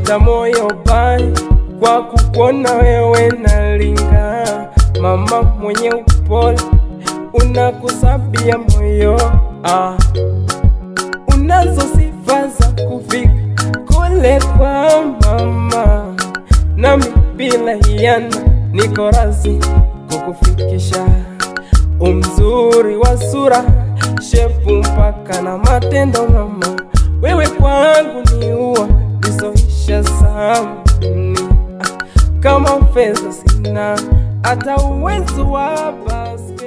hata moyo bai kwa kukuona wewe nalinga, mama mwenye upole unakusabia moyo ah. Unazo sifa za kufika kule kwa mama, nami bila hiana niko razi kukufikisha. Umzuri wa sura, shepu mpaka na matendo mama, wewe kwangu ni ua lisoisha samani. Kama fedha sina hata uwezo wa basi